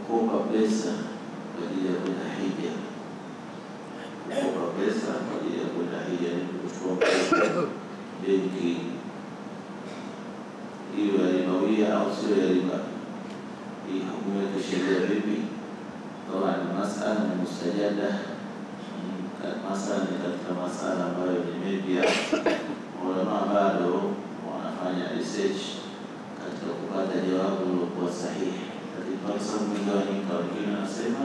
kukopa pesa kwa ajili ya kwenda hija, kukopa pesa kwa ajili ya kwenda hija ni kuchukua mkopo benki, hiyo ya ribawia au sio ya riba? Hii hukumu yake sheria vipi? Taban masala ni mustajada, masala ni katika masala ambayo ni mepya, ulama bado wanafanya research katika kupata jawabu lilokuwa sahihi, lakini kwa sababu imegawanyika, wengine wanasema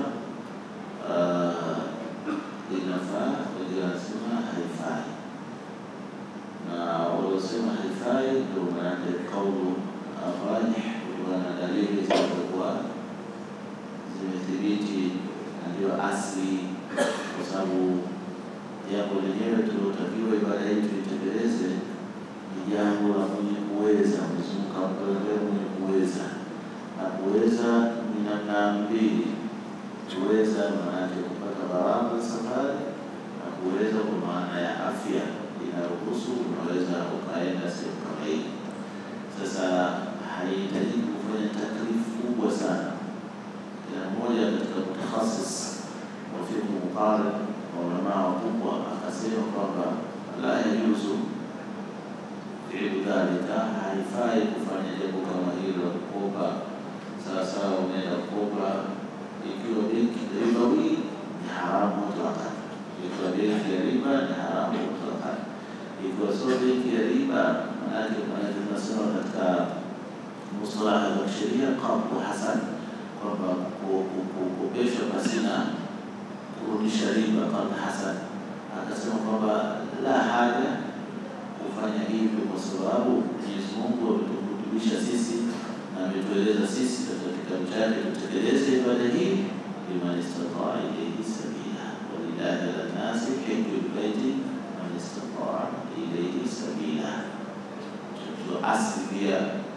inafaa, wengine wanasema haifai, na waliosema haifai ndio maanake kaulu rajih kutokana na dalili zilizokuwa zimethibiti na ndio asli, kwa sababu jambo lenyewe tuliotakiwa ibada hii tuitekeleze ni jambo la mwenye kuweza. Mwenyezi Mungu kamtolea mwenye kuweza, na kuweza ni namna mbili. Kuweza maanake kupata gharama za safari, na kuweza kwa maana ya afya inaruhusu, unaweza ukaenda sehemu kama hii. Sasa haihitaji kufanya taklifu kubwa sana kila mmoja katika mutakhasis wa fiqh muqarrib wa ulamaa wakubwa akasema kwamba la yajuzu fi'lu dhalika, haifai kufanya jambo kama hilo la kukopa. Sawasawa, unaenda kukopa ikiwa benki ya ribawi ni haramu mutlaqan, ikiwa benki ya riba ni haramu mutlaqan. Ikiwa sio benki ya riba, maanake maanake tunasema katika mustalaha za kisheria qabdu hasan kwamba kukopeshwa pasina kurudisha riba kama hasan. Akasema kwamba la haja kufanya hivyo, kwa sababu Mwenyezi Mungu ametukurubisha sisi na ametueleza sisi katika kitabu chake tutekeleze ibada hii, liman istataa ilaihi sabila, walillahi ala nnasi hiju lbaiti man istataa ilaihi sabila. Asli pia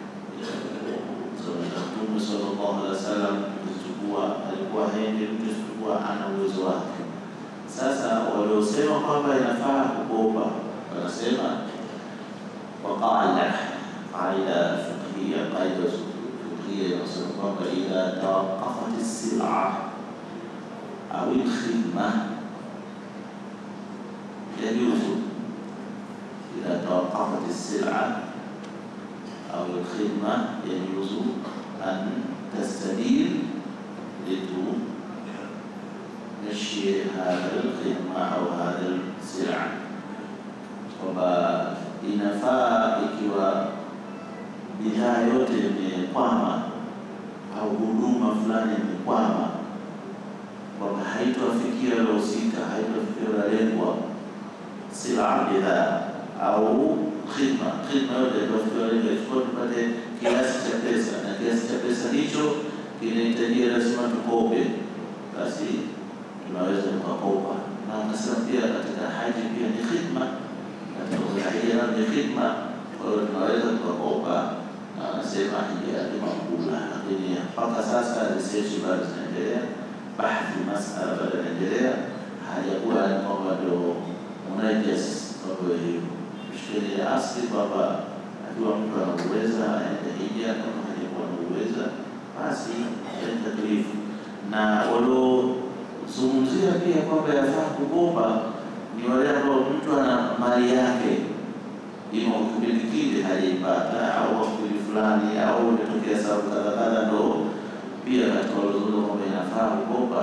Mtume sallallahu alaihi wasallam kuchukua alikuwa haendi mtu isipokuwa ana uwezo wake. Sasa waliosema kwamba inafaa kukopa wanasema kwa qaida qaida fiqhia qaida fiqhia inasema kwamba idha tawaqafat as-sil'a au al-khidma yajuzu idha tawaqafat as-sil'a au al-khidma yajuzu an tastadil litumashyi hadha al-khidma au hadha al-sil'a kwamba inafaa ikiwa bidhaa yote imekwama au huduma fulani imekwama, kwamba haitoafikia wahusika, haitoafikia walengwa, sila bidhaa au khidma. Khidma yote haitoafikia walengwa, isipokuwa tupate kiasi cha pesa, na kiasi cha pesa hicho kinahitajia lazima tukope, basi tunaweza tukakopa. Na akasema pia katika haji pia ni khidma katika ni khidma, kwa hiyo tunaweza tukakopa, na wanasema hija ni makbula. Lakini mpaka sasa research bado zinaendelea, bahthi masala bado inaendelea, hajakuwa ni kwamba ndio munajas mambo hiyo. Sheria ya asli kwamba akiwa mtu anauweza aende hija, kama hajakuwa anauweza basi aende taklifu. Na waliozungumzia pia kwamba yafaa kukopa ni wale ambao mtu ana mali yake ima kipindi kile hajaipata au kipindi fulani au imetokea sababu kadha kadha, ndo pia katika walozungumza kwamba inafaa kukopa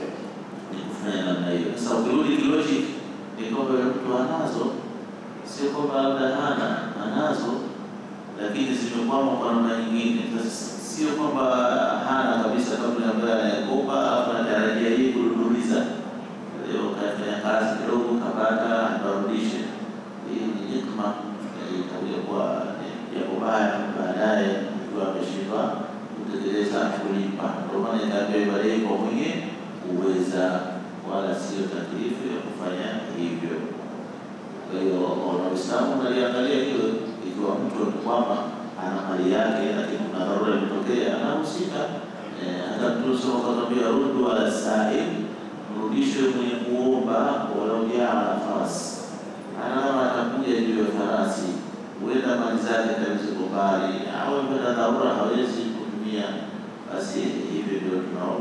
ni kufanya namna hiyo. Sasa ukirudi kilogic ni kwamba mtu anazo, sio kwamba labda hana, anazo lakini zimekwama kwa namna nyingine. Sio kwamba hana kabisa, kabla ambaye anayekopa alafu anatarajia hii kududuliza leo kafanya kazi kidogo kapata atarudishe. Hii ni hikma itakuja kuwa jambo baya baadaye, ikiwa ameshindwa kutekeleza kulipa. Ndio maana itaambiwa ibada hii kwa mwenye uweza, wala sio taklifu ya kufanya hivyo. Kwa hiyo Waislamu naliangalia hilo, ikiwa mtu kwamba ana mali yake, lakini kuna dharura imetokea, anahusika. Hata Mtume akatwambia ruddu ala sail mrudishe mwenye kuomba walau jaa ala farasi, ana kama atakuja juu ya farasi, huenda mali zake kabisa mbali, au ipata dharura hawezi kutumia, basi hivyo ndio tunaomba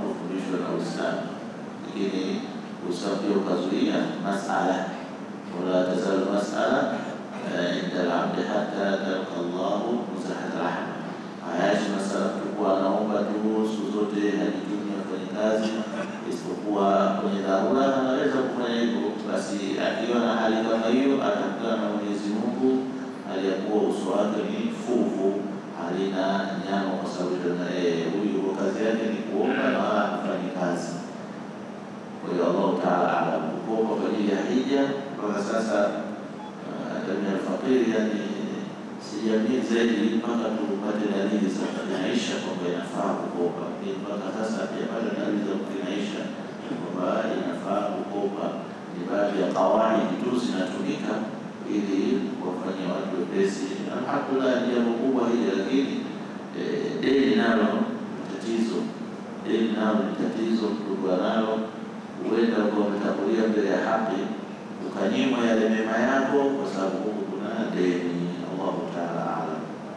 lakini Uislamu pia ukazuia masala, wala tazalu masala inda al-abdi hatta talqa Allahu muzahat rahma. Hayashi masala mtu kuwa anaomba tu siku zote hajitumi afanye kazi, isipokuwa kwenye dharura anaweza kufanya hivyo. Basi akiwa na hali kama hiyo, atakutana na Mwenyezi Mungu hali ya kuwa uso wake ni fuvu, halina nyama, kwa sababu huyu kazi yake ni kuomba na wala hafanyi kazi. Kwa hiyo Allahu taala alam, kuomba kwa ajili ya hija mpaka sasa jamii alfaqiri, yani sijamii zaidi mpaka tupate dalili za kukinaisha kwamba inafaa kukopa. Mpaka sasa hatujapata dalili za kukinaisha kwamba inafaa kukopa. Ni baadhi ya kawaidi tu zinatumika ili kuwafanyia watu wepesi. Alhamdulillah, ni jambo kubwa hili, lakini deni nalo ni tatizo. Deni nalo ni tatizo, mtu nalo huenda ukawa umetangulia mbele ya haki ukanyimwa yale mema yako kwa sababu